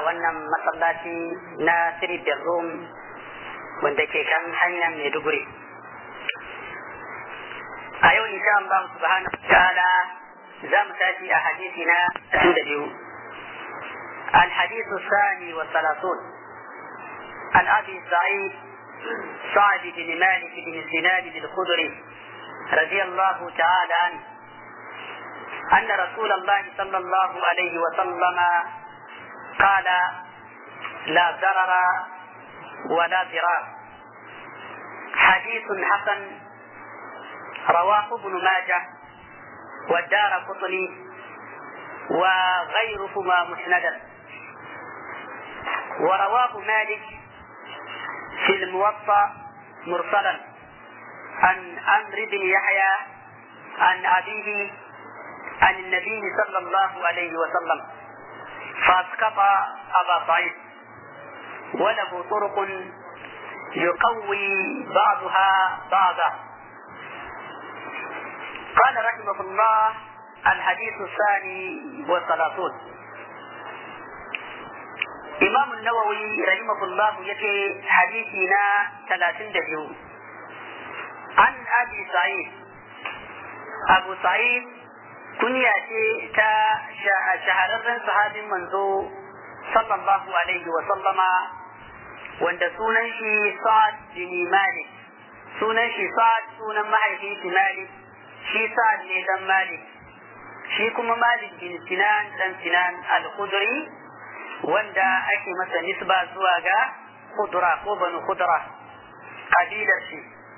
wannan masallaci na Sri Bedroom wanda ke kan hanyar Maiduguri. A yau insha Allah subhanahu wa ta'ala za mu tashi a hadisi na da biyu. الحديث الثاني والثلاثون عن ابي سعيد سعد بن مالك بن سنان الخدري رضي الله تعالى عنه ان رسول الله صلى الله عليه وسلم قال لا ضرر ولا ضرار حديث حسن رواه ابن ماجه والدار قطني وغيرهما مسندا ورواه مالك في الموطأ مرسلا عن عمرو بن يحيى عن أبيه عن النبي صلى الله عليه وسلم فاسقط أبا سعيد وله طرق يقوي بعضها بعضا قال رحمه الله الحديث الثاني والثلاثون إمام النووي رحمه الله يكي حديثنا ثلاثين دبيو عن أبي سعيد أبو سعيد كنيا تا شهررن صحابي منذ صلى الله عليه وسلم wanda sunan shi Sa'ad bin Malik sunan shi Sa'ad sunan mahaifin shi Malik shi Sa'ad ne dan Malik shi kuma Malik bin Sinan dan Sinan al-Khudri wanda ake masa nisba zuwa ga Khudra ko Banu Khudra kabilar shi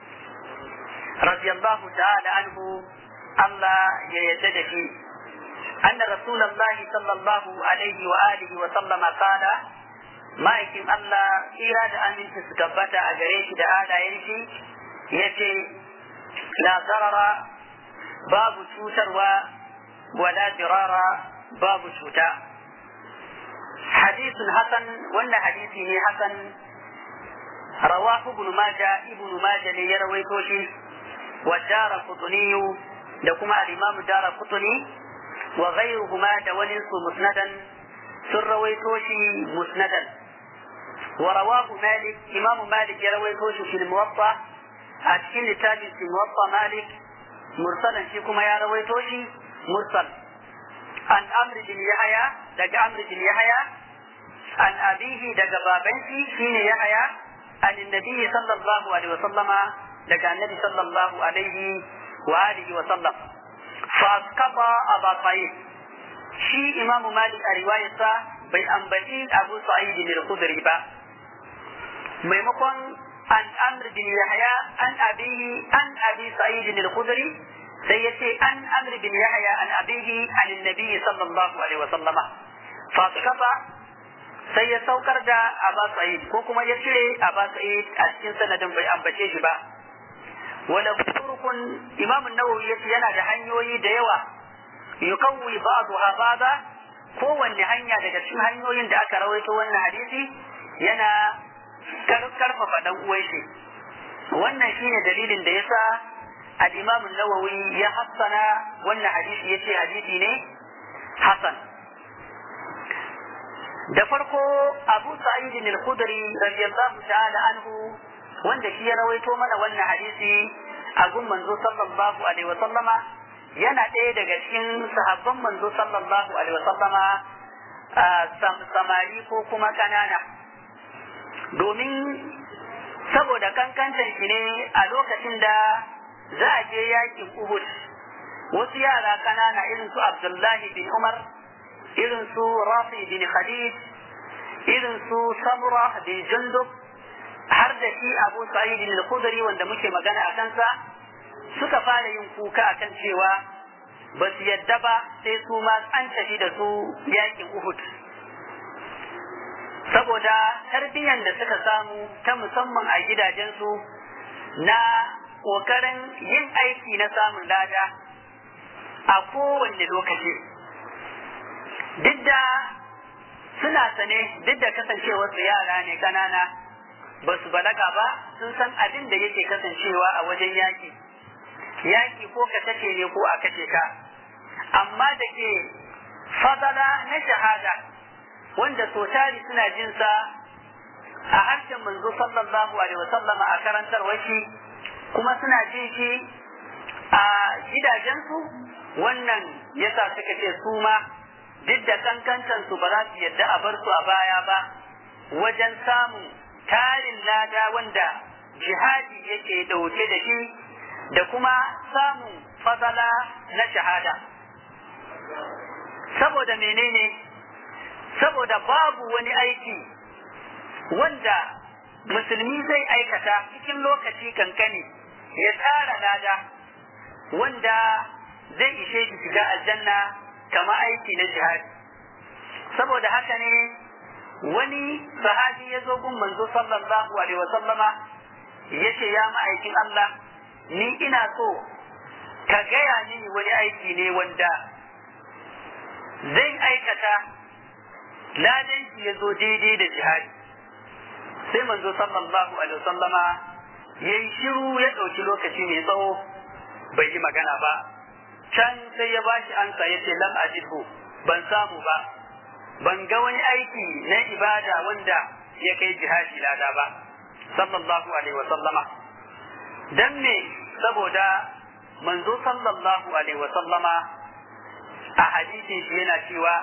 radiyallahu ta'ala anhu Allah ya yadda da shi أن رسول الله صلى الله عليه وآله وسلم قال ma'aikin Allah tsira da aminci su tabbata a gare shi da halayen shi ya ce la zarara babu cutarwa wala dirara babu cuta hadisun hasan wannan hadisi ne hasan rawahu ibn maja ibn maja ne ya rawaito shi wa dara kutuniyu da kuma al-imam dara kutuni wa ghayruhuma da wani su musnadan sun rawaito shi musnadan ورواه مالك إمام مالك يروي توش في الموطأ أتكين لتابع في الموطأ مالك مرسلا فيكم يا روي توشي مرسل عن أمر بن يحيى دق أمر بن يحيى عن أبيه دق بابنتي حين يحيى عن النبي صلى الله عليه وسلم دق النبي صلى الله عليه وآله وسلم فأسقط أبا سعيد شي إمام مالك رواية bai ambaci abu sa'id bin al-khudri ba maimakon an amr bin yahya an abihi an abi sa'id bin al-khudri sai yace an amr bin yahya an abihi an annabi sallallahu alaihi wa sallama fa kafa sai ya saukar da aba sa'id ko kuma ya cire aba sa'id a cikin sanadin bai ambace shi ba wala turkun imam an-nawawi yace yana da hanyoyi da yawa yukawwi ba'daha ba'da kowanne hanya daga cikin hanyoyin da aka rawaito wannan hadisi yana karfafa dan uwan shi wannan shine dalilin da yasa al-Imam an-Nawawi ya hassana wannan hadisi yace hadisi ne hasan da farko Abu Sa'id al-Khudri radiyallahu ta'ala anhu wanda shi ya rawaito mana wannan hadisi a gun manzo sallallahu alaihi wa sallama yana ɗaya daga cikin sahabban manzo sallallahu alaihi wasallama samari ko kuma kanana domin saboda kankantar shi ne a lokacin da za a je yakin Uhud wasu yara kanana irin su Abdullahi bin Umar irin su Rafi bin Khalid irin su Samura bin Jundub har da shi Abu Sa'id al-Khudri wanda muke magana a kansa suka fara yin kuka akan cewa ba su yadda ba sai su ma an tafi da su yakin Uhud. Saboda tarbiyyar da suka samu ta musamman a gidajensu na ƙoƙarin yin aiki na samun lada a kowanne lokaci. Duk da suna sane duk da kasancewarsu yara ne ƙanana ba su balaga ba sun san abin da yake kasancewa a wajen yaki. Yaki ko ka kace ne ko a kace ka. amma da ke fadala na shahada wanda so tari suna jin sa a harshen manzo sallallahu alaihi wasallam a karantar shi kuma suna jin shi a gidajensu wannan yasa suka ce su ma duk da kankantan su ba za su yadda a bar su a baya ba wajen samun tarin lada wanda jihadi yake dauke da shi da kuma samun fadala na shahada saboda menene saboda babu wani aiki wanda musulmi zai aikata cikin lokaci kankani ya tara lada wanda zai ishe shi shiga aljanna kama aiki na jihadi saboda haka ne wani sahabi ya zo gun manzo sallallahu alaihi wasallama ya ce ya ma'aikin Allah ni ina so ka gaya mini wani aiki ne wanda zai aikata ladan shi ya zo daidai da jihadi sai manzo sallallahu alaihi wasallama ya yi shiru ya ɗauki lokaci mai tsawo bai yi magana ba can sai ya bashi ansa ya ce lam ajidhu ban samu ba ban ga wani aiki na ibada wanda ya kai jihadi lada ba sallallahu alaihi wasallama dan me saboda manzo sallallahu alaihi wasallama a hadisin shi yana cewa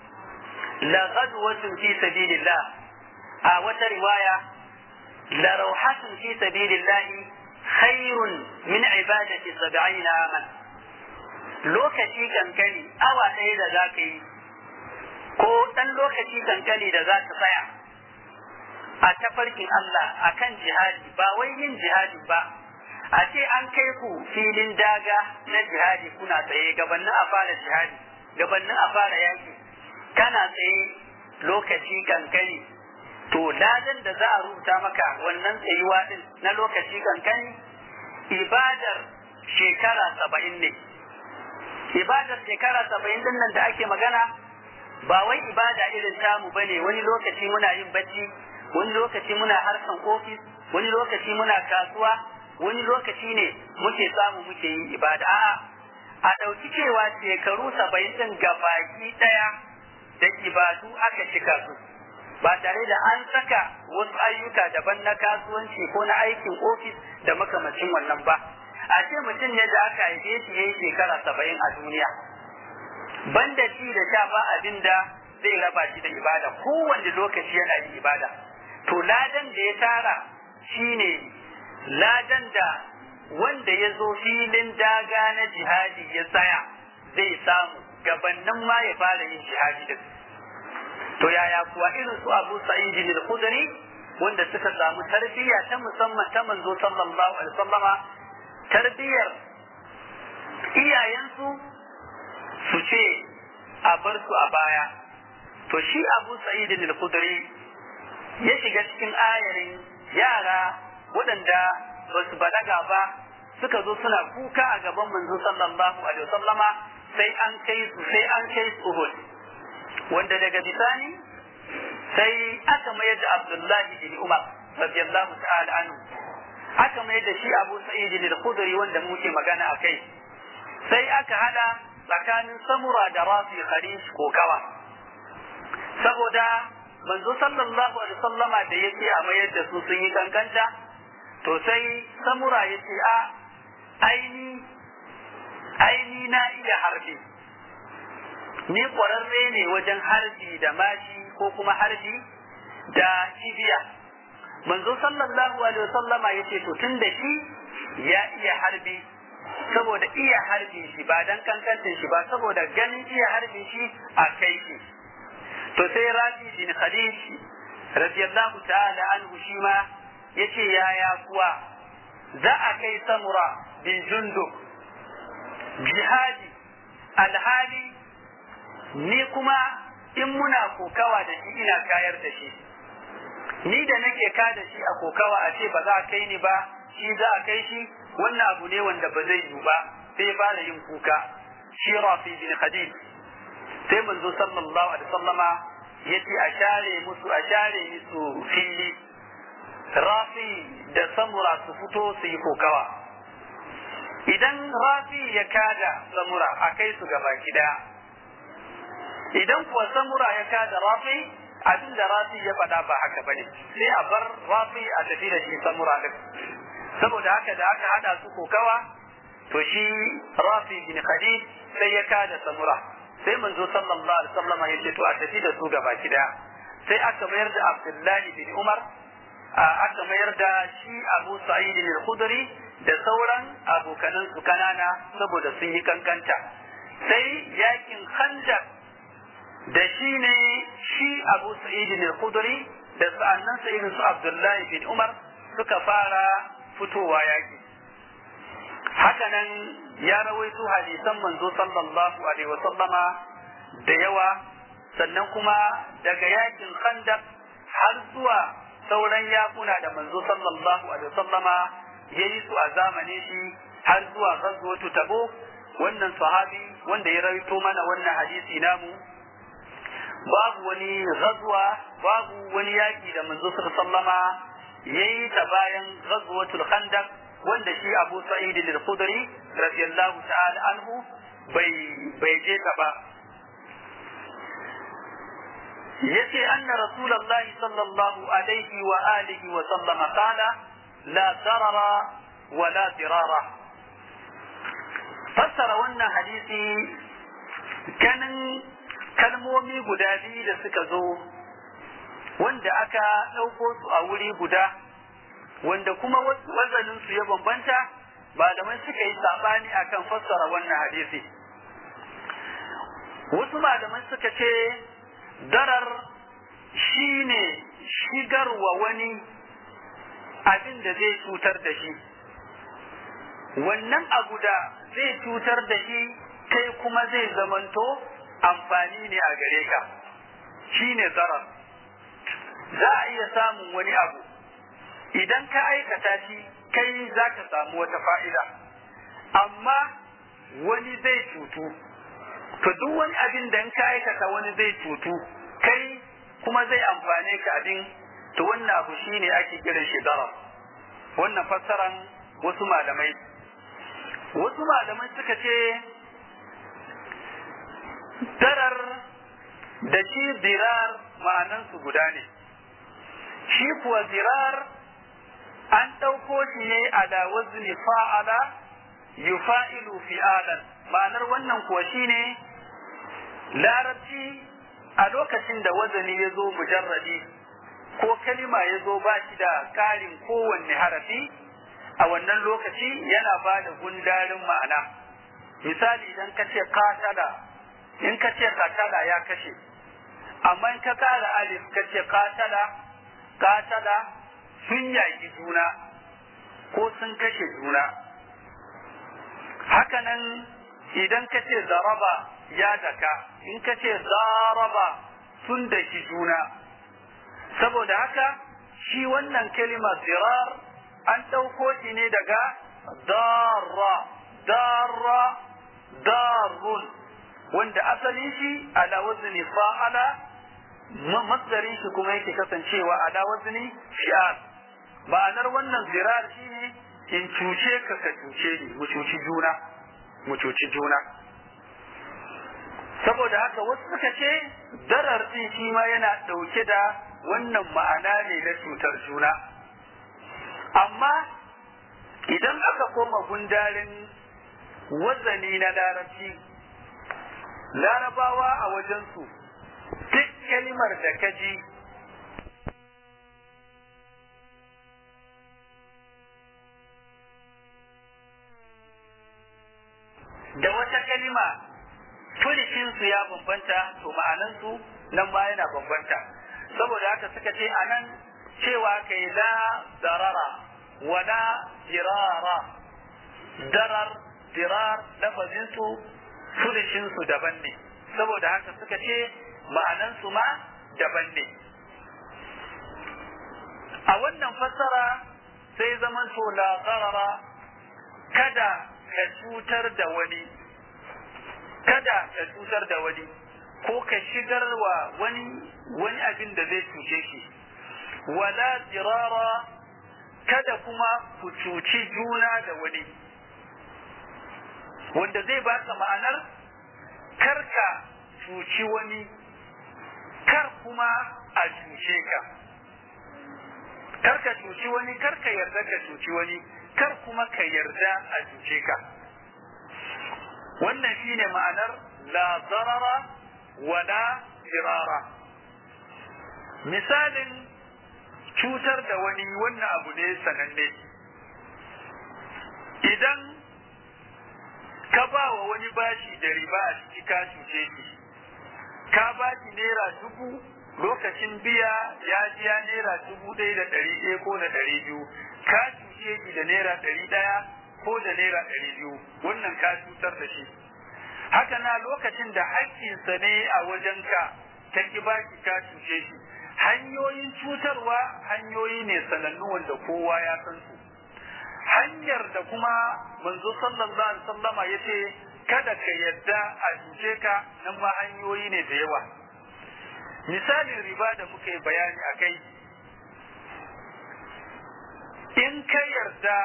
la ghadwatun fi sabilillah a wata riwaya la rawhatun fi sabilillah khairun min ibadati sab'ina aman lokaci kankani awa ɗaya da za ka yi ko ɗan lokaci kankani da za ka tsaya a tafarkin Allah a kan jihadi ba wai yin jihadi ba a ce an kai ku filin daga na jihadi kuna tsaye gabanin a fara jihadi gabanin a fara yaki kana tsaye lokaci kankani to ladan da za a rubuta maka wannan tsayuwa din na lokaci kankani ibadar shekara saba'in ne ibadar shekara saba'in din nan da ake magana ba wai ibada irin tamu bane wani lokaci muna yin bacci wani lokaci muna harkan ofis wani lokaci muna kasuwa wani lokaci ne muke samu muke yin ibada a'a a ɗauki cewa shekaru saba'in din gabaki ɗaya da ibadu aka cika su ba tare da an saka wasu ayyuka daban na kasuwanci ko na aikin ofis da makamacin wannan ba a ce mutum ne da aka haife shi yayi shekara saba'in a duniya banda ci da sha ba abin da zai raba shi da ibada kowanne lokaci yana yin ibada to ladan da ya tara shine ladan da wanda ya zo filin daga na jihadi ya tsaya zai samu gabannin ma ya fara yin jihadi din to yaya kuwa irin su Abu Sa'id al-Khudri wanda suka samu tarbiyya ta musamman ta manzo sallallahu alaihi wasallama tarbiyyar iyayensu su ce a bar su a baya to shi Abu Sa'id al-Khudri ya shiga cikin ayarin yara waɗanda ba su balaga ba suka zo suna kuka a gaban manzo sallallahu alaihi wasallama sai an kai su sai an kai su Uhud wanda daga bisani sai aka mayar da Abdullahi bin Umar radiyallahu ta'ala anhu aka mayar da shi Abu Sa'id al-Khudri wanda muke magana akai sai aka hada tsakanin samura da rafi kharij ko kawa saboda manzo sallallahu alaihi wasallama da yake a mayar da su sun yi kankanta to sai samura yace a aini aini na iya harbi ni kwararre ne wajen harbi da mashi ko kuma harbi da kibiya manzo sallallahu alaihi wasallama yace to tun da shi ya iya harbi saboda iya harbin shi ba dan kankantin shi ba saboda ganin iya harbin shi a kai shi to sai rafi bin khadij radiyallahu ta'ala anhu shi ma yace yaya kuwa za a kai samura bin jundub jihadi alhali ni kuma in muna kokawa da shi ina kayar da shi ni da nake ka da shi a kokawa a ce ba za a kai ni ba shi za a kai shi wannan abu ne wanda ba zai yiwu ba sai fara yin kuka shi rafi bin khadij sai manzo sallallahu alaihi wasallama yace a share musu a share musu fili rafi da samura su fito su yi kokawa idan rafi ya kada samura a kai su gaba daya idan kuwa samura ya kada rafi abin da rafi ya faɗa ba haka bane sai a bar rafi a tafi da shi samura din saboda haka da aka hada su kokawa to shi rafi bin khadid sai ya kada samura sai manzo sallallahu alaihi wasallam ya ce to a tafi da su gaba daya sai aka mayar da abdullahi bin umar aka mayar da shi abu sa'id al-khudri da sauran abokanan su kanana saboda sun yi kankanta sai yakin khandaq da shi ne shi abu sa'id al-khudri da sa'annan sa irin su abdullahi bin umar suka fara fitowa yaki hakanan ya rawaito hadisan manzo sallallahu alaihi wasallama da yawa sannan kuma daga yakin khandaq har zuwa sauran yakuna da manzo sallallahu alaihi wasallama yayi su a zamanin shi har zuwa ghazwatu tabo wannan sahabi wanda ya rawaito mana wannan hadisi namu babu wani ghazwa babu wani yaki da manzo sallama yayi ta bayan ghazwatul khandaq wanda shi Abu Sa'id al-Khudri radiyallahu ta'ala anhu bai bai je ta ba yace anna rasulullahi sallallahu alaihi wa alihi wa sallama qala la darara wa la dirara fassara wannan hadisi ganin kalmomi guda biyu da suka zo wanda aka ɗauko su a wuri guda wanda kuma wazanin su ya bambanta malamai suka yi sabani akan fassara wannan hadisi wasu malamai suka ce darar shine shigarwa wani abin da zai cutar da shi wannan abu da zai cutar da shi kai kuma zai zamanto amfani ne a gare ka shine zarar za a iya samun wani abu idan ka aikata shi kai za ka samu wata fa'ida amma wani zai cutu to duk wani abin da ka aikata wani zai cutu kai kuma zai amfane ka abin to wannan abu shine ake kiran shi darar wannan fassaran wasu malamai wasu malamai suka ce darar da shi dirar ma'anansu guda ne shi kuwa dirar an ɗauko shi ne ala wazni fa'ala yufa'ilu fi'alan ma'anar wannan kuwa shine larabci a lokacin da wazani ya zo mujarradi ko kalima ya zo ba shi da ƙarin kowanne harafi a wannan lokaci yana ba da gundarin ma'ana misali idan ka ce katala in ka ce katala ya kashe amma in ka kara alif ka ce katala katala sun yaƙi juna ko sun kashe juna hakanan idan ka ce zaraba ya daka in ka ce zaraba sun daki juna saboda haka shi wannan kalima zirar an ɗauko shi ne daga darra darra darun wanda asalin shi ala wazni fa'ala masdarin shi kuma yake kasancewa ala wazni shi'ar ma'anar wannan zirar shine in cuce ka ka cuce ni mu cuci juna mu cuci juna saboda haka wasu suka ce darar din shi ma yana ɗauke da wannan ma'ana ne na cutar juna amma idan aka koma gundarin wazani na larabci larabawa a wajensu duk kalimar da ka ji da wata kalima furicinsu ya bambanta to ma'anansu nan ma yana bambanta saboda haka suka ce a nan cewa kai la darara wala dirara darar dirar lafazinsu furicinsu daban ne saboda haka suka ce ma'anansu ma daban ne a wannan fassara sai zaman to la darara kada ka cutar da wani kada ka cutar da wani ko ka shigar wa wani wani abin da zai cuce shi wala dirara kada kuma ku cuci juna da wani wanda zai baka ma'anar karka cuci wani kar kuma a cuce ka kar ka cuci wani kar ka yarda ka cuci wani kar kuma ka yarda a cuce ka wannan shine ma'anar la darara wala firara misalin cutar da wani wannan abu ne sananne idan ka ba wa wani bashi da riba a ciki ka cuce shi ka ba shi naira dubu lokacin biya ya biya naira dubu ɗaya da ɗari ɗaya ko da ɗari biyu ka cuce shi da naira ɗari ɗaya ko da naira ɗari biyu wannan ka cutar da shi haka na lokacin da haƙƙinsa ne a wajenka ka ki ba shi ka cuce shi hanyoyin cutarwa hanyoyi ne sanannu wanda kowa ya san su hanyar da kuma manzo sallallahu alaihi wasallama yace kada ka yadda a cuce ka nan ma hanyoyi ne da yawa misalin riba da muka yi bayani a kai in ka yarda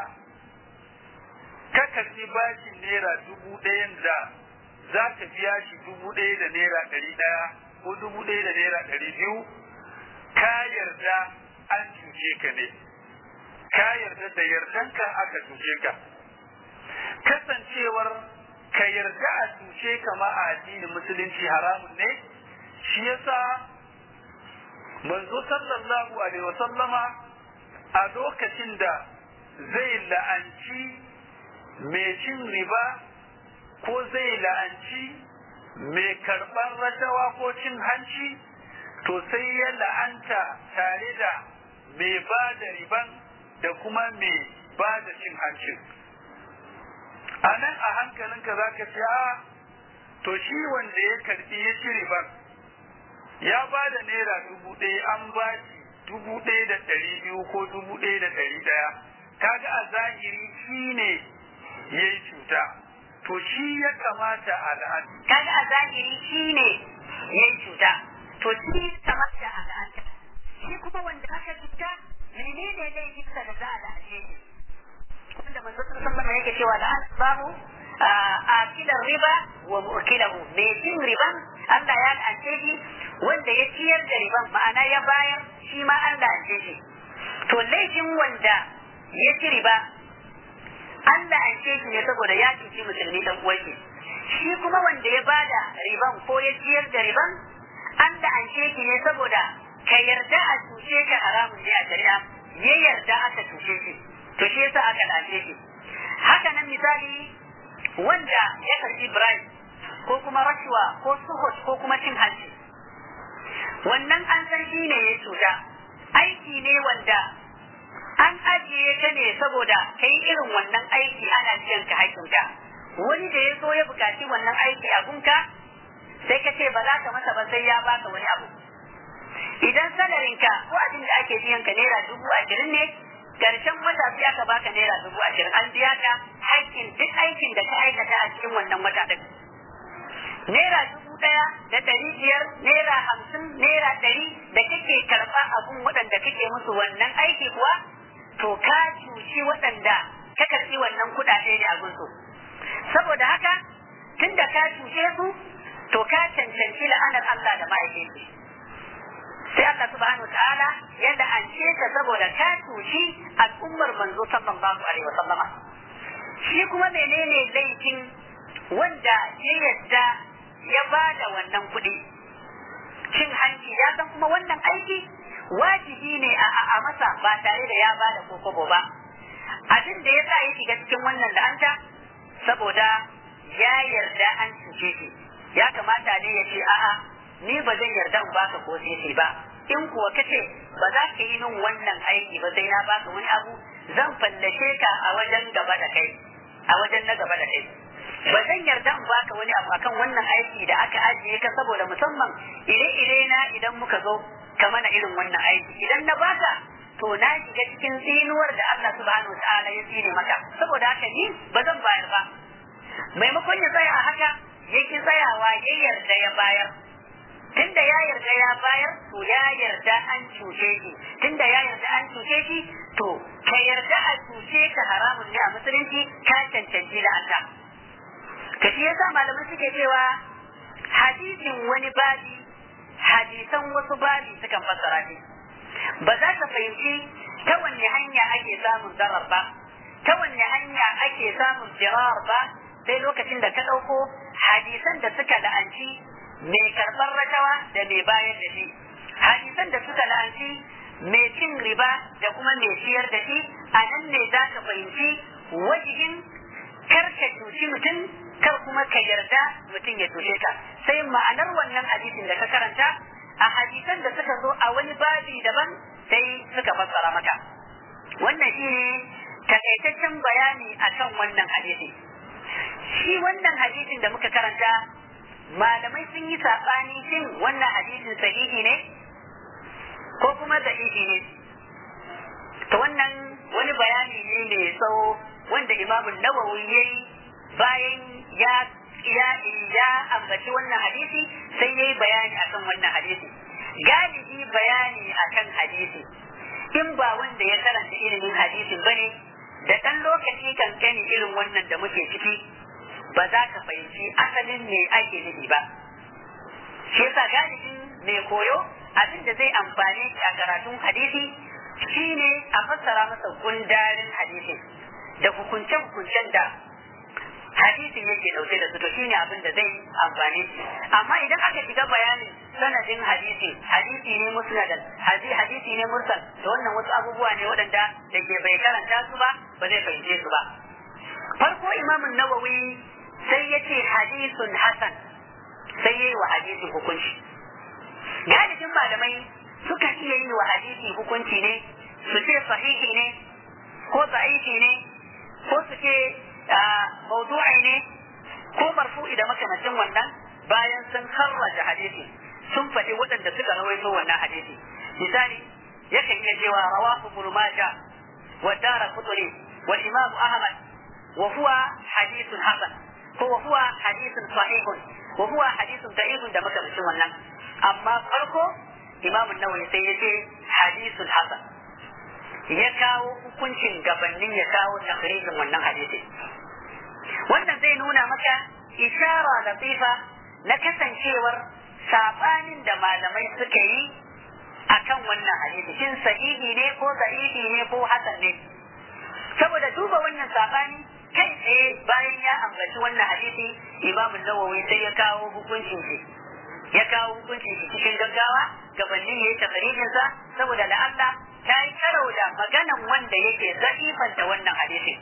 ka karbi bashin naira dubu ɗayan da za ka biya shi dubu ɗaya da naira ɗari ɗaya ko dubu ɗaya da naira ɗari biyu ka yarda an cuce ka ne ka yarda da yardanka aka cuce ka kasancewar ka yarda a cuce ka ma a addinin musulunci haramun ne shi yasa manzo sallallahu alaihi wasallama a lokacin da zai la'anci mai cin riba ko zai la'anci mai karɓar rashawa ko cin hanci to sai ya la'anta tare da mai ba da riban da kuma mai ba da cin hancin a nan a hankalinka za ka ce a to shi wanda ya karbi ya ci riban ya ba da naira dubu ɗaya an ba shi dubu ɗaya da ɗari biyu ko dubu ɗaya da ɗari ɗaya kaga a zahiri shi ne ya yi cuta to shi ya kamata a la'anta kaga a zahiri shi ne ya yi cuta to shi kamata a la'anta shi kuma wanda aka cuta menene laifinsa da za a la'ace shi wanda manzo sallallahu alaihi yake cewa la'an babu akilar riba wa mu'kilahu mai cin riban Allah ya la'ance shi wanda ya ciyar da riban ma'ana ya bayar shi ma an la'ance shi to laifin wanda ya ci riba an la'ance shi ne saboda ya cuci musulmi dan uwanshi shi kuma wanda ya bada riban ko ya ciyar da riban an la'ance shi ne saboda ka yarda a cuce ka haramun ne a shari'a ya yarda aka cuce shi to shi yasa aka la'ance shi haka nan misali wanda ya karbi bribe ko kuma rashuwa ko suhut ko kuma cin hanci wannan an san shi ne ya cuta aiki ne wanda an ajiye ka ne saboda ka yi irin wannan aiki ana biyan ka haƙƙinka wani da ya so ya buƙaci wannan aiki a gunka sai ka ce ba za ka masa ba sai ya baka wani abu idan salarinka ko abin da ake biyan ka naira dubu ashirin ne karshen wata sai aka baka naira dubu ashirin an biya ka haƙƙin duk aikin da ka aikata a cikin wannan wata ɗin naira dubu ɗaya da ɗari biyar naira hamsin naira ɗari da kake karɓa abun waɗanda kake musu wannan aiki kuwa to ka cuci waɗanda ka karɓi wannan kuɗaɗe ne a gunsu saboda haka tun da ka cuce su to ka cancanci la'anar Allah da ma'aikaci sai Allah subhanahu ta'ala ya la'ance ka saboda ka cuci al'ummar manzo sallallahu alaihi wa sallama shi kuma menene laifin wanda ya yadda ya ba da wannan kuɗi cin hanci ya san kuma wannan aiki wajibi ne a masa ba tare da ya ba da kokobo ba abin da ya sa ya shiga cikin wannan la'anta saboda ya yarda an cuce shi ya kamata ne ya ce a'a ni ba zan yarda in baka ko sisi ba in kuwa kace ba za ka yi min wannan aiki ba sai na baka wani abu zan fallashe ka a wajen gaba da kai a wajen na gaba da kai ba zan yarda in baka wani abu akan wannan aiki da aka ajiye ka saboda musamman ire-ire na idan muka zo ka mana irin wannan aiki idan na baka to na shiga cikin tsinuwar da Allah subhanahu ta'ala ya tsine maka saboda haka ni ba zan bayar ba maimakon ya tsaya a haka yake tsayawa ya yarda ya bayar tunda ya yarda ya bayar to ya yarda an cuce shi tunda ya yarda an cuce shi to ka yarda a cuce ka haramun ne a musulunci ka cancanci da Allah ka shi yasa malamai suke cewa hadisin wani babi hadisan wasu babi sukan fassara shi ba za ka fahimci ta wanne hanya ake samun zarar ba ta wanne hanya ake samun jirar ba sai lokacin da ka ɗauko hadisan da suka la'anci mai karɓar rashawa da mai bayar da shi hadisan da suka la'anci mai cin riba da kuma mai ciyar da shi a nan ne za ka fahimci wajihin kar ka cuci mutum kar kuma ka yarda mutum ya cuce ka sai ma'anar wannan hadisin da ka karanta a hadisan da suka zo a wani babi daban sai suka fassara maka wannan shine takaitaccen bayani akan wannan hadisi shi wannan hadisin da muka karanta malamai sun yi saɓani shin wannan hadisin sahihi ne ko kuma da'ifi ne to wannan wani bayani ne mai tsawo wanda imamu nawawi ya yi bayan ya ya ya ambaci wannan hadisi sai ya yi bayani akan wannan hadisi galibi bayani akan hadisi in ba wanda ya karanta ilimin hadisin bane da ɗan lokaci kankani irin wannan da muke ciki ba za ka fahimci asalin me ake nufi ba shi yasa galibin mai koyo abin da zai amfane shi a karatun hadisi shine a fassara masa gundarin hadisi da hukunce-hukuncen da hadisin yake dauke da su to shine abin da zai amfani amma idan aka shiga bayanin sanadin hadisi hadisi ne musnadan hadisi ne mursal to wannan wasu abubuwa ne waɗanda da ke bai karanta su ba ba zai fahimce su ba farko imamun nawawi sai ya ce hadisun hasan sai ya yi wa hadisi hukunci galibin malamai suka iya yi wa hadisi hukunci ne su ce sahihi ne ko da'ifi ne ko su ce maudu'i ne ko marfu'i da makamacin wannan bayan sun karraja hadisi sun faɗi waɗanda suka rawaito wannan hadisi misali yakan iya cewa rawahu ibn majah wa dara qutni wal imam ahmad wa huwa hadithun hasan ko wa huwa hadithun sahihun wa huwa hadithun da'ifun da makamacin wannan amma farko imam an-nawawi sai ya ce hadithun hasan ya kawo hukuncin gabanin ya kawo takrijin wannan hadisi wannan zai nuna maka ishara latifa na kasancewar sabanin da malamai suka yi akan wannan hadisi shin sahihi ne ko da'ifi ne ko hasan ne saboda duba wannan sabani kai tsaye bayan ya ambaci wannan hadisi imamu nawawi sai ya kawo hukuncin shi ya kawo hukuncin shi cikin gaggawa gabanin ya yi takarijin sa saboda la'alla ta yi karau da maganan wanda yake za'ifanta wannan hadisi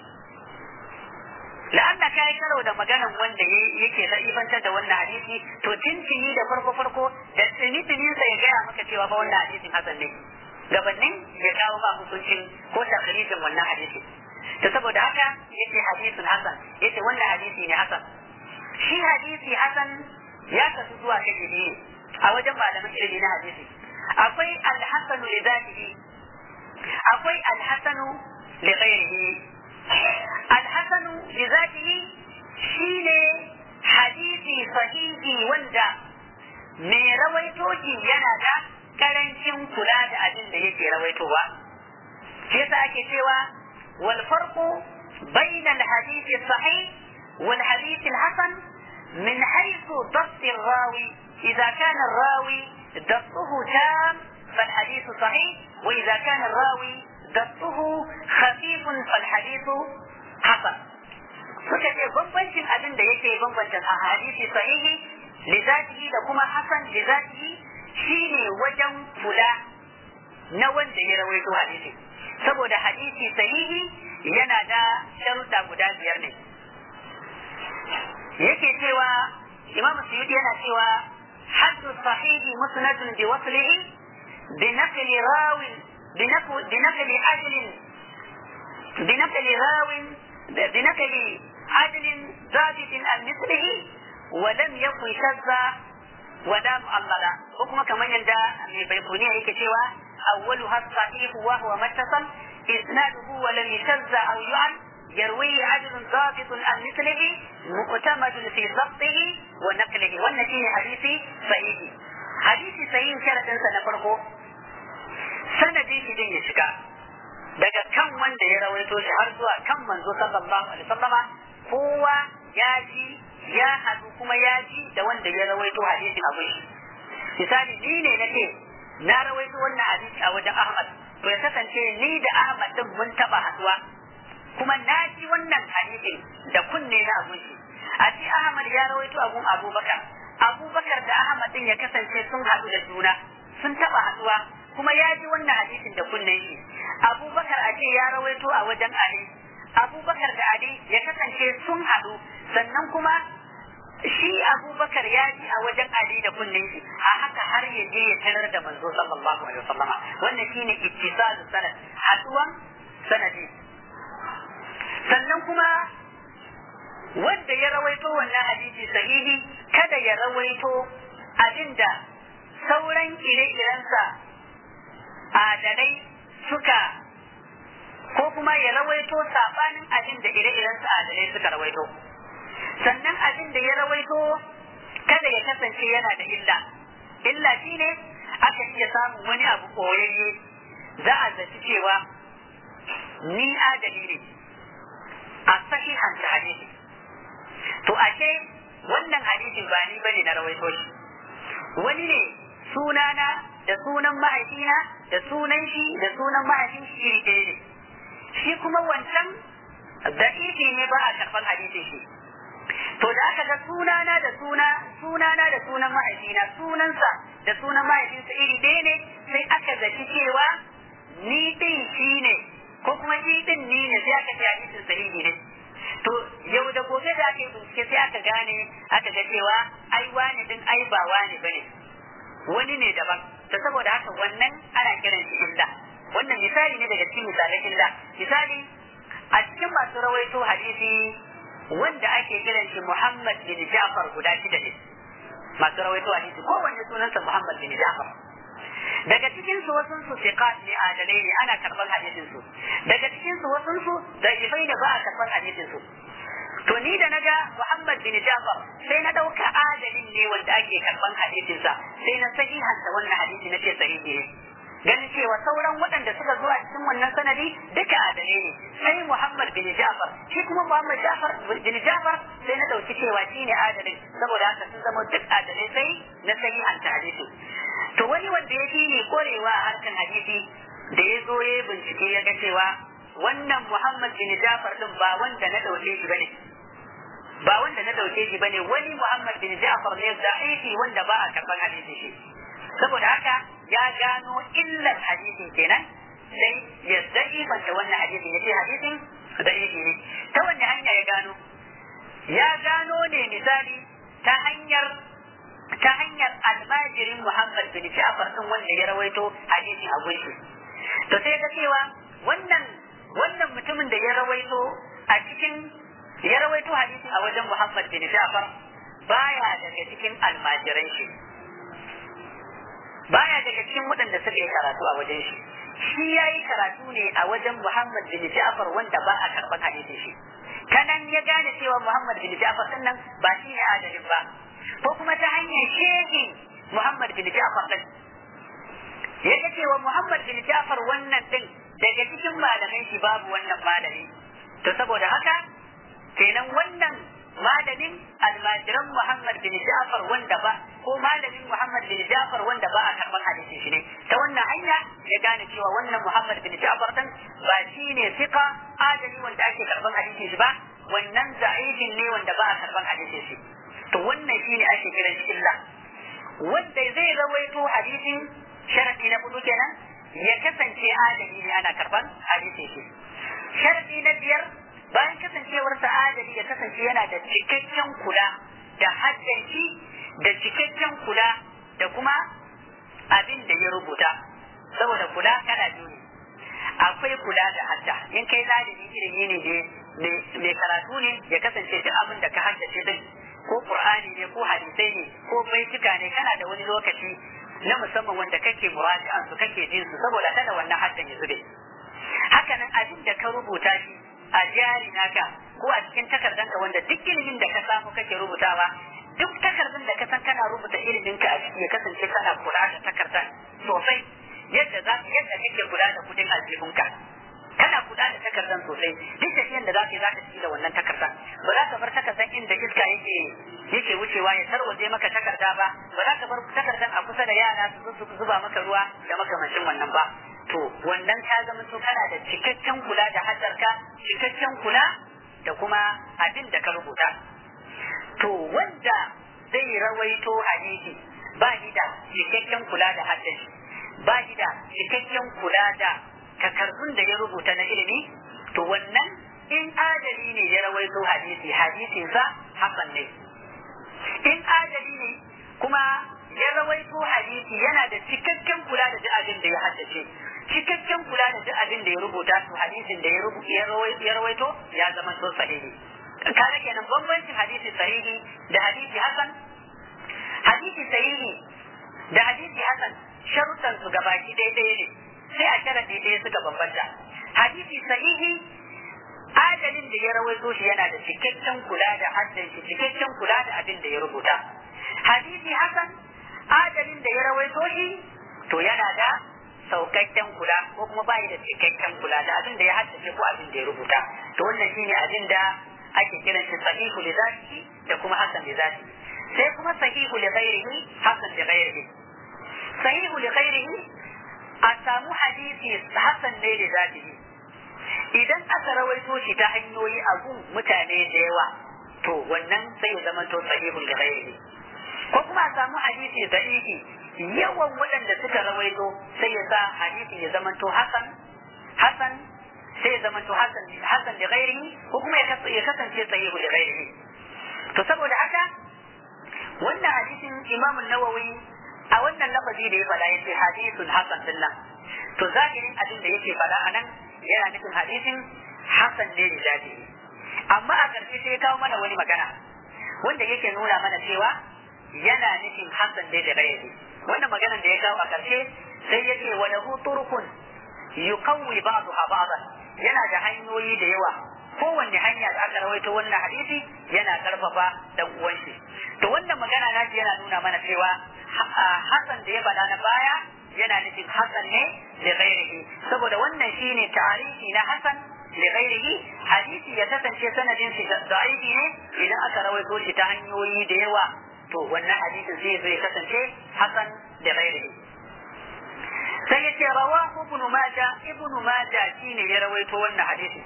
la'alla ka yi karo da maganan wanda yake za'ifantar da wannan hadisi to tintini da farko farko da tsini sa ya gaya maka cewa fa wannan hadisin hasan ne gabanin ya kawo ba hukuncin ko takarijin wannan hadisi to saboda haka yace hadisin hasan yace wannan hadisi ne hasan shi hadisi hasan ya kasu zuwa kashi biyu a wajen malaman ilimi na hadisi akwai alhasanu li zatihi akwai alhasanu li ghairihi alhasanu li zatihi shine hadisi sahihi wanda mai rawaito shi yana da karancin kula da abin da yake rawaitowa shi yasa ake cewa wal farqu bayna al hadith sahih wal hadith al hasan min haythu dabt al rawi idha kana al rawi dabtuhu tam فالحديث صحيح وإذا كان الراوي ضبطه خفيف فالحديث حسن suka ce bambancin abin da yake bambanta a hadisi sahihi lizatihi da kuma hasan lizatihi shine wajen kula na wanda ya rawaito hadisi saboda hadisi sahihi yana da sharuɗa guda biyar ne yake cewa imam suyuti yana cewa haddu sahihi musnadun bi waslihi bi naqli rawin بنقل عدل بنقل راو بنقل عدل ضابط عن مثله ولم يكن شذا ولا معللا وكما كمان يندى من بيقونية هيك سوى أولها الصحيح وهو متصل إسناده ولم يشذ أو يعن يرويه عدل ضابط عن مثله معتمد في ضبطه ونقله والنتيجة حديثي صحيح حديثي صحيح شرط سنفرقه sanadin shi din ya shiga daga kan wanda ya rawaito shi har zuwa kan manzo sallallahu alaihi wasallama kowa ya ji ya haɗu kuma ya ji da wanda ya rawaito hadisin abin shi misali ni ne na ce na rawaito wannan hadisi a wajen Ahmad to ya kasance ni da Ahmad din mun taba haduwa kuma na ji wannan hadisin da kunne na abun shi a ce Ahmad ya rawaito abun Abubakar Abubakar da Ahmad din ya kasance sun haɗu da juna sun taba haduwa kuma ya ji wannan hadisin da kunne shi Abubakar a ce ya rawaito a wajen Ali Abubakar da Ali ya kasance sun haɗu sannan kuma shi abubakar ya ji a wajen ali da kunnen shi a haka har ya je ya tarar da manzo sallallahu alaihi wasallama wannan shine ittisalu sanad haduwan sanadi sannan kuma wanda ya rawaito wannan hadisi sahihi kada ya rawaito abinda sauran ire-irensa adalai suka ko kuma ya rawaito sabanin abinda ire-irensa adalai suka rawaito sannan abin da ya rawaito kada ya kasance yana da illa illa shine aka iya samun wani abu koyayye za a zaci cewa ni adali ne a sahihan da hadisi to ashe wannan hadisin ba ni bane na rawaito shi wani ne sunana da sunan mahaifina da sunan shi da sunan mahaifin shi iri ɗaya ne shi kuma wancan da'ifi ne ba a karɓar hadisin shi to da aka ga sunana da suna sunana da sunan mahaifina sunansa da sunan mahaifinsa iri ɗaya ne sai aka zaci cewa ni ɗin shi ne ko kuma shi ɗin ni ne sai aka ce hadisin sahihi ne to yau da gobe da aka yi bincike sai aka gane aka ga cewa ai wani din ai ba wani bane wani ne daban to saboda haka wannan ana kiran shi illa wannan misali ne daga cikin misalan illa misali a cikin masu rawaito hadisi wanda ake kiran shi Muhammad bin Ja'far guda shida ne masu rawaito hadisi kowanne sunansa Muhammad bin Ja'far daga cikin su wasu su siqat ne adalai ne ana karban hadisin su daga cikin su wasu su da'ifai ne ba a karban hadisin su to ni da naga Muhammad bin Ja'far sai na dauka adalin ne wanda ake karban hadisin sa sai na sahihanta wannan hadisi na ce sahihi ne ganin cewa sauran waɗanda suka zo a cikin wannan sanadi duka adalai ne sai Muhammad bin Ja'far shi kuma Muhammad Ja'far bin Ja'far sai na dauki cewa shi ne adalin saboda haka sun zama duk adalai sai na sahihanta hadisi to wani wanda ya fi ne korewa a harkan hadisi da ya zo ya bincike ya ga cewa wannan Muhammad bin Ja'far din ba wanda na dauke shi bane ba wanda na dauke shi bane wani Muhammad bin Ja'far ne da'ifi wanda ba a karban hadisi shi saboda haka ya gano illar hadisin kenan sai ya da'ifanta wannan hadisin yace hadisin da'ifi ne ta wanne hanya ya gano ya gano ne misali ta hanyar ta hanyar almajirin Muhammad bin Ja'far din wanda ya rawaito hadisi a gunshi to sai ga cewa wannan wannan mutumin da ya rawaito a cikin ya rawaito hadisi a wajen Muhammad bin Ja'far baya daga cikin almajiran shi baya daga cikin waɗanda suka yi karatu a wajen shi shi ya yi karatu ne a wajen Muhammad bin Ja'far wanda ba a karɓar hadisin shi kanan ya gane cewa Muhammad bin Ja'far din nan ba shi ne adalin ba ko kuma ta hanyar shehin Muhammad bin Ja'far din ya ga cewa Muhammad bin Ja'far wannan din daga cikin malaman shi babu wannan malami to saboda haka kenan wannan malamin almajiran Muhammad bin Ja'far wanda ba ko malamin Muhammad bin Ja'far wanda ba a karɓar hadisin shi ne ta wannan hanya ya gane cewa wannan Muhammad bin Ja'far din ba shi ne fiqa adali wanda ake karɓar hadisin shi ba wannan da'ifin ne wanda ba a karɓar hadisin shi to wannan shi ne ake kiran shi illa wanda zai rawaito hadisin sharadi na hudu kenan ya kasance adali ne ana karɓar hadisin shi sharadi na biyar bayan kasancewarsa adali ya kasance yana da cikakken kula da haddanci da cikakken kula da kuma abin da ya rubuta saboda kula kana biyu ne akwai kula da hadda in kai ɗalibi ilimi ne mai karatu ne ya kasance duk abin da ka haddace din ko qur'ani ne ko hadisai ne ko baituka ne kana da wani lokaci na musamman wanda kake muraji'an su kake jin su saboda kada wannan haddan ya zube hakanan abin da ka rubuta shi a jari naka ko a cikin takardanka wanda duk ilimin da ka samu kake rubutawa duk takardun da ka san kana rubuta ilimin ka a ciki ya kasance kana kula da takardar sosai yadda za yadda kake kula da kudin aljihunka kana kula da takardan sosai duk tafiyan da za ka yi za ka ci da wannan takardan ba za ka bar takardan inda iska yake yake wucewa ya tarwaje maka takarda ba ba za ka bar takardan a kusa da yara su zuba maka ruwa da makamancin wannan ba to wannan ka zama to kana da cikakken kula da hadarka cikakken kula da kuma abin da ka rubuta to wanda zai rawaito hadisi ba shi da cikakken kula da haddashi ba shi da cikakken kula da takardun da ya rubuta na ilimi to wannan in adali ne ya rawaito hadisi hadisinsa hasan ne in adali ne kuma ya rawaito hadisi yana da cikakken kula da duk abin da ya haddace cikakken kula da duk abin da ya rubuta to hadisin da ya rawaito ya zama to sahihi kaga kenan bambancin hadisi sahihi da hadisi hasan hadisi sahihi da hadisi hasan sharuɗan su gabaki daidai ne sai a sharaɗi ɗaya suka bambanta hadisi sahihi adalin da ya rawaito shi yana da cikakken kula da haddan shi cikakken kula da abin da ya rubuta hadisi hasan adalin da ya rawaito shi to yana da saukakken kula ko kuma bai da cikakken kula da abin da ya haddace ko abin da ya rubuta to wannan shine abin da ake kiran shi sahihu li zatihi da kuma hasan li zatihi sai kuma sahihu li ghairihi hasan li ghairihi sahihu li ghairihi a samu hadisi hasan ne li zatihi idan aka rawaito shi ta hanyoyi a gun mutane da yawa to wannan sai ya zama to sahihul li ghairihi ko kuma a samu hadisi da'ifi yawan waɗanda suka rawaito sai ya sa hadisi ya zama to hasan hasan sai ya zama to hasan hasan li ghairihi ko kuma ya kasance sahihu li ghairihi to saboda haka wannan hadisin Imam Nawawi a wannan lafazi da ya faɗa yace hadithun hasan dinnan to zahirin abin da yake faɗa anan yana nufin hadisin hasan ne li zatihi amma a ƙarshe sai ya kawo mana wani magana wanda yake nuna mana cewa yana nufin hasan ne da ghairihi wannan maganar da ya kawo a ƙarshe sai ya ce wa lahu turkun yuqawwi ba'daha ba'dan yana da hanyoyi da yawa kowanne hanya da aka rawaito wannan hadisi yana karfafa dan uwan shi to wannan magana na yana nuna mana cewa hasan da ya bada na baya yana nufin hasan ne da ghairihi saboda wannan shine tarihi na hasan da ghairihi hadisi ya kasance sanadin shi da'ifi ne idan aka rawaito shi ta hanyoyi da yawa to wannan hadisin zai zai kasance hasan da ghairihi sai yace rawahu ibn majah ibn majah shine ya rawaito wannan hadisi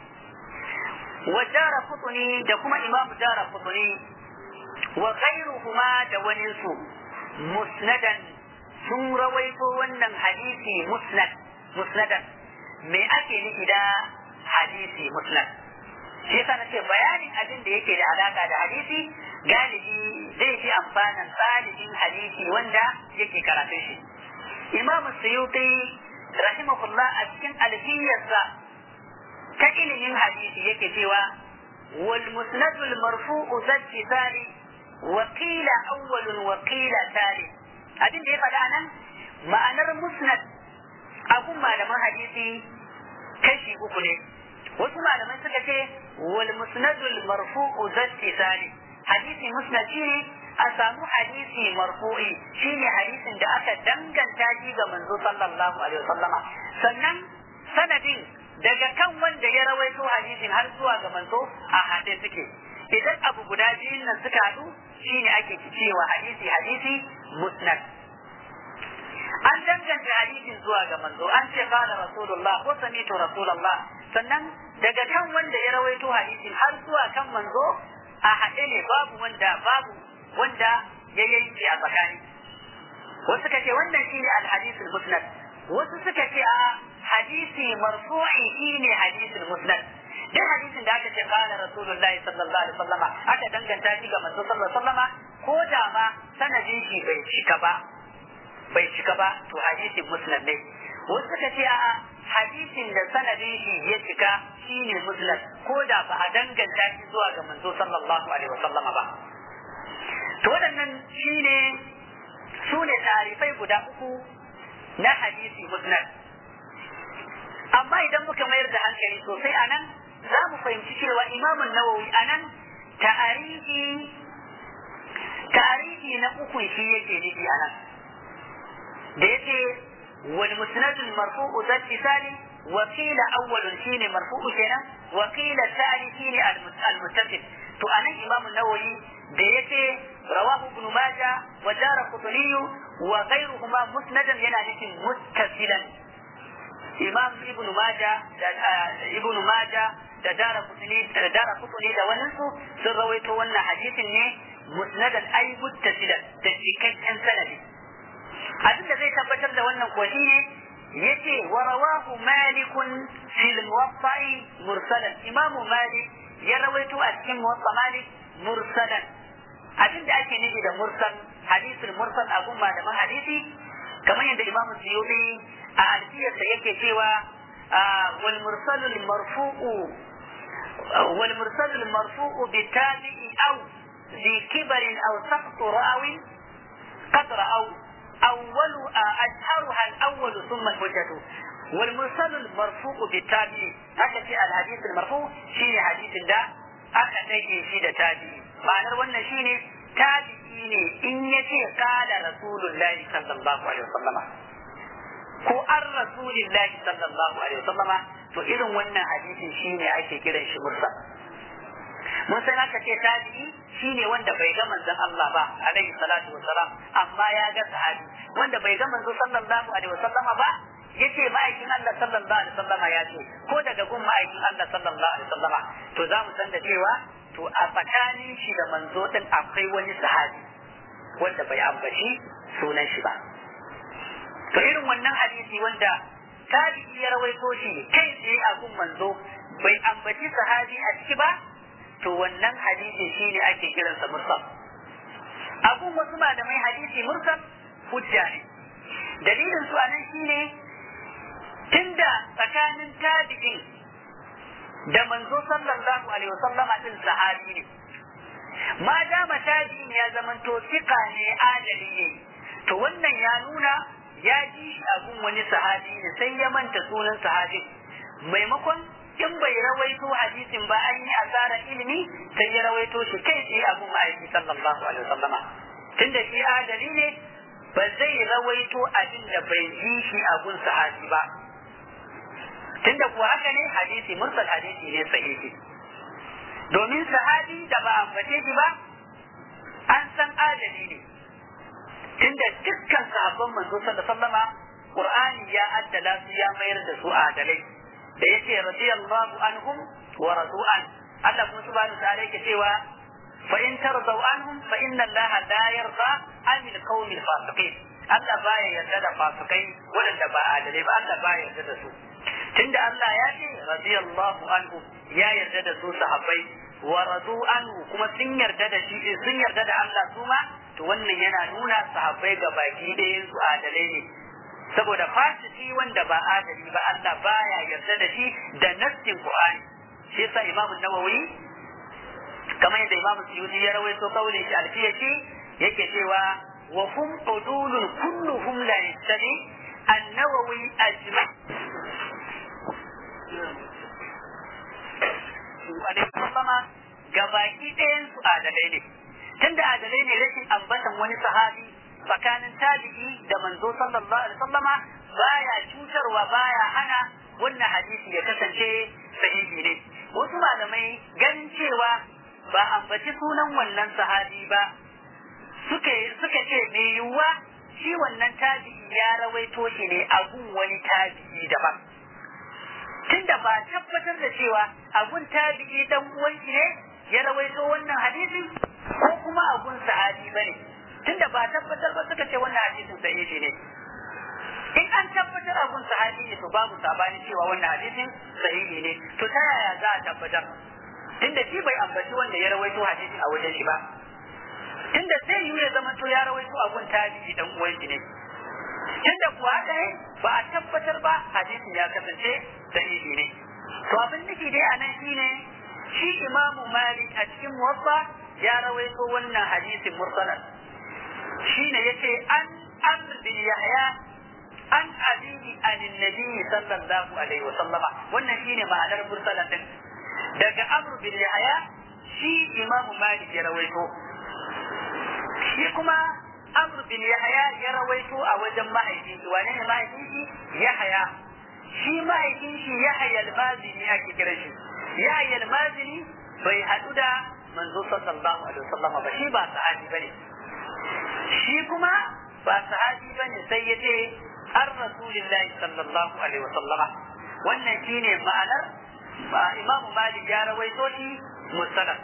wa dara qutni da kuma imam dara qutni wa ghayruhuma da wani su musnadan sun rawaito wannan hadisi musnad musnadan me ake nufi da hadisi musnad shi yasa nace bayanin abin da yake da alaka da hadisi galibi zai fi amfanin ɗalibin hadisi wanda yake karatun shi imam suyuti rahimahullah a cikin alfiyarsa ta ilimin hadisi yake cewa wal musnadul marfu'u zati tali wa qila awwalun wa qila tali abin da ya faɗa nan ma'anar musnad abun malaman hadisi kashi uku ne wasu malamai suka ce wal musnadul marfu'u zati tali hadisi musnad shine a samu hadisi marfu'i shine hadisin da aka danganta shi ga manzo sallallahu alaihi wasallama sannan sanadin daga kan wanda ya rawaito hadisin har zuwa ga manzo a haɗe suke idan abu guda biyun nan suka haɗu shine ake cewa hadisi hadisi musnad an danganta hadisin zuwa ga manzo an ce qala rasulullah ko sami'tu rasulullah sannan daga kan wanda ya rawaito hadisin har zuwa kan manzo a haɗe ne babu wanda babu wanda ya yanke a tsakani wasu suka ce wannan shine alhadisul musnad wasu suka ce a hadisi marfu'i shine hadisul musnad duk hadisin da aka ce qala rasulullahi sallallahu alaihi wasallama aka danganta shi ga manzo sallallahu alaihi wasallama ko da ma sanadin shi bai cika ba bai cika ba to hadisin musnad ne wasu suka ce a hadisin da sanadin shi ya cika shine musnad ko da ba a danganta shi zuwa ga manzo sallallahu alaihi wasallama ba to waɗannan shine su ne tarifai guda uku na hadisi musnad amma idan muka mayar da hankali sosai a nan za mu fahimci cewa imamun nawawi a nan ta'arihi ta'arihi na uku shi yake nufi a nan da yake wal musnadul marfu'u dal isali wa qila awwalun shine marfu'u kenan wa qila thani shine al muttasil to anan imamu nawawi da yace rawahu ibn majah wa dara qutni wa ghayruhuma musnadan yana nufin muttasilan imam ibn majah da ibn majah da dara qutni da dara qutni da wannan su sun rawaito wannan hadisin ne musnadan ay muttasilan da cikakken sanadi abin da zai tabbatar da wannan ko shine yace wa rawahu malikun fil muwatta'i mursalan imamu malik ya rawaito a cikin muwatta malik mursalan abin da ake nufi da mursal hadisul mursal a gun malaman hadisi kamar yadda imamu suyuti a alfiyarsa yake cewa wal mursalul marfu'u wal mursalul marfu'u bi tabi'i aw ذي كبر أو سقط راو قدر أو أول أشهرها الأول ثم الحجة والمرسل المرفوع بالتابع هذا في الحديث المرفوع شيء حديث ده aka ɗage shi da tabi'i ma'anar wannan shine tabi'i ne in yace qala rasulullahi sallallahu alaihi wasallama ko an rasulillahi sallallahu alaihi wasallama to irin wannan hadisin shine ake kiran shi mursal mun san aka ce tabi'i shine wanda bai ga manzon Allah ba alaihi salatu wassalam amma ya ga sahabi wanda bai ga manzon sallallahu alaihi wasallama ba yace ma'aikin Allah sallallahu alaihi wasallama ya ce ko daga gun ma'aikin Allah sallallahu alaihi wasallama to za mu san da cewa to a tsakanin shi da manzo din akwai wani sahabi wanda bai ambaci sunan shi ba to irin wannan hadisi wanda tabi'i ya rawaito shi kai tsaye a gun manzo bai ambaci sahabi a ciki ba to wannan hadisi shine ake kiransa mursal abun wasu malamai hadisi mursal hujja ne dalilin su anan shine tunda tsakanin tabi'in da manzo sallallahu alaihi wasallam din sahabi ne ma dama tabi'in ya zamanto sika ne adali ne to wannan ya nuna ya ji shi abun wani sahabi ne sai ya manta sunan sahabin maimakon in bai rawaito hadisin ba an yi asarar ilimi sai ya rawaito shi kai tsaye abun ma'aiki sallallahu alaihi wasallama tunda shi adali ne ba zai rawaito abin da bai ji shi abun sahabi ba tunda kuwa haka ne hadisi mursal hadisi ne sahihi domin sahabi da ba ambace shi ba an san adali ne tunda dukkan sahabban manzo sallallahu alaihi wasallama qur'ani ya addala su ya mayar da su adalai da yace radiyallahu anhum wa radu'an Allah kuma subhanahu ta'ala yake cewa fa in tardaw anhum fa inna Allah la yarda anil qawmil fasiqin Allah baya yarda da fasikai waɗanda ba adalai ba Allah baya yarda da su tunda Allah ya ce radiyallahu anhu ya yarda da su sahabbai wa radu anhu kuma sun yarda da shi sun yarda da Allah su ma to wannan yana nuna sahabbai ga baki ɗayan su adalai ne saboda fasiki wanda ba adali ba Allah baya yarda da shi da nassin Qur'ani shi yasa Imam Nawawi kamar yadda Imam Suyuti ya rawaito kaulin shi alfiyaci yake cewa wa hum udulun kulluhum la yastabi an-Nawawi ajma sallama gabaki ɗayan su adalai ne tunda adalai ne rashin ambatan wani sahabi tsakanin tabi'i da manzo sallallahu alaihi wasallama baya cutarwa baya hana wannan hadisi ya kasance sahihi ne wasu malamai ganin cewa ba ambaci sunan wannan sahabi ba suka suka ce me yiwuwa shi wannan tabi'i ya rawaito shi ne a gun wani tabi'i daban tunda ba tabbatar da cewa abun tabi'i dan uwan ne ya rawaito wannan hadisi ko kuma abun sahabi bane tunda ba tabbatar ba suka ce wannan hadisin sahihi ne in an tabbatar abun sahabi ne to babu sabani cewa wannan hadisin sahihi ne to ta yaya za a tabbatar tunda shi bai ambaci wanda ya rawaito hadisin a wajen shi ba tunda sai yiwu ya zama to ya rawaito abun tabi'i dan uwan shi ne tunda kuwa haka ne ba a tabbatar ba hadisin ya kasance sahihi ne to abin nufi dai anan shine shi imamu malik a cikin muwaffa ya rawaito wannan hadisin mursalan shine yace an amr bin yahya an abihi an nabi sallallahu alaihi wa sallama wannan shine ma'anar mursalan din daga amr bin yahya shi imamu malik ya rawaito shi kuma Amr bin Yahya ya rawaito a wajen mahaifin shi wane ne mahaifin shi Yahya shi mahaifin shi Yahya al-Mazini ake kiran shi Yahya al-Mazini bai hadu da manzo sallallahu alaihi wasallam ba shi ba sahabi bane shi kuma ba sahabi bane sai ya ce an rasulillahi sallallahu alaihi wasallam wannan shine ma'anar imamu malik ya rawaito shi musallam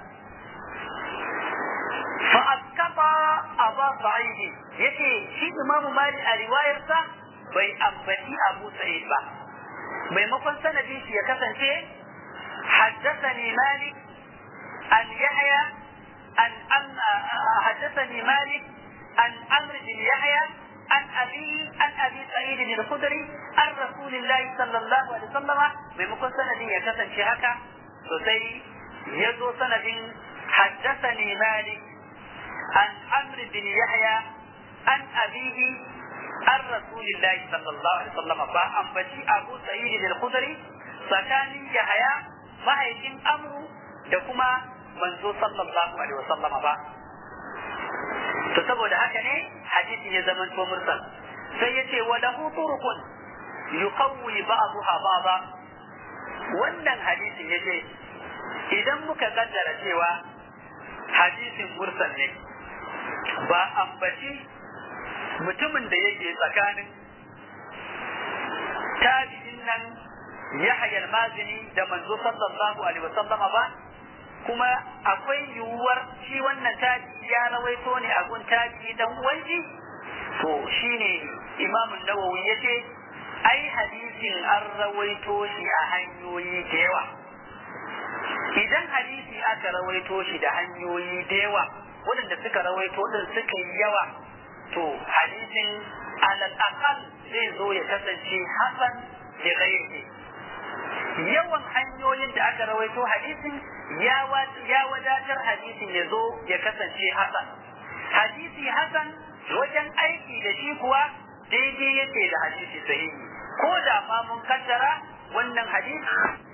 fa askata aba sa'id yace shi imamu malik a riwayarsa bai ambaci abu sa'id ba maimakon sanadin shi ya kasance حدثني مالك عن يحيى عن أم حدثني مالك عن عمرو بن يحيى عن ابي عن ابي سعيد الخدري عن رسول الله صلى الله عليه وسلم maimakon sanadin ya kasance haka sosai ya zo sanadin حدثني مالك عن عمرو بن يحيى عن أبيه عن رسول الله صلى الله عليه وسلم فأنبتي أبو سعيد الخدري فكان يحيى mahaifin amru da kuma manzo sallallahu alaihi wasallama ba to saboda haka ne hadisi ya zama to mursal sai yace wa lahu turuqun yuqawwi ba'daha ba'da wannan hadisin yace idan muka kaddara cewa hadisin mursal ne ba ambaci mutumin da yake tsakanin tabi'in nan Yahya al-Mazini da manzo sallallahu alaihi wasallama ba kuma akwai yiwuwar shi wannan tabi'i ya rawaito ne a gun tabi'i dan uwanji to shine Imam Nawawi yace ai hadisin an rawaito shi a hanyoyi da yawa idan hadisi aka rawaito shi da hanyoyi da yawa waɗanda suka rawaito din suka yi yawa to hadisin alal aqal zai zo ya kasance hasan da ghairihi yawan hanyoyin da aka rawaito hadisin ya wadatar hadisin ya zo ya kasance hasan hadisi hasan wajen aiki da shi kuwa daidai yake da hadisi sahihi ko da ma mun kaddara wannan hadisi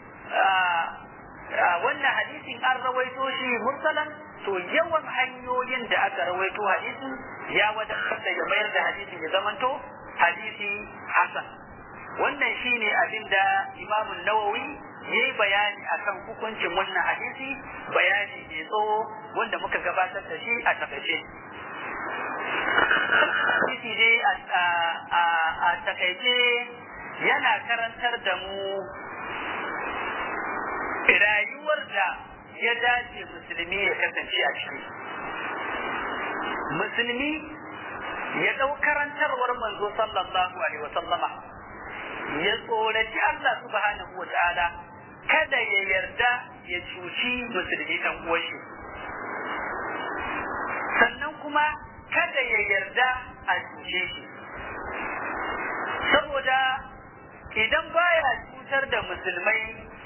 wannan hadisin an rawaito shi mursalan to yawan hanyoyin da aka rawaito hadisin ya wadatar da ya mayar da hadisin ya zamanto hadisi hasan wannan shine abin da Imam Nawawi ya yi bayani akan hukuncin wannan hadisi bayani mai tsawo wanda muka gabatar da shi a takaice. Hadisi dai a takaice yana karantar da mu rayuwar da ya dace musulmi ya kasance a ciki. Musulmi ya ɗau karantarwar manzo sallallahu alaihi wa sallama ya tsoraci Allah subhanahu wa ta'ala kada ya yarda ya cuci musulmi ɗan uwanshi sannan kuma kada ya yarda a cuce shi saboda idan baya cutar da musulmai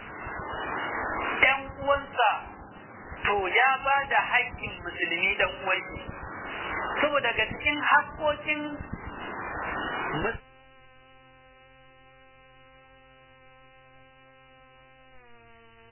‘yan uwansa to ya ba da haƙƙin musulmi ɗan uwanshi saboda ga cikin haƙƙoƙin musulmi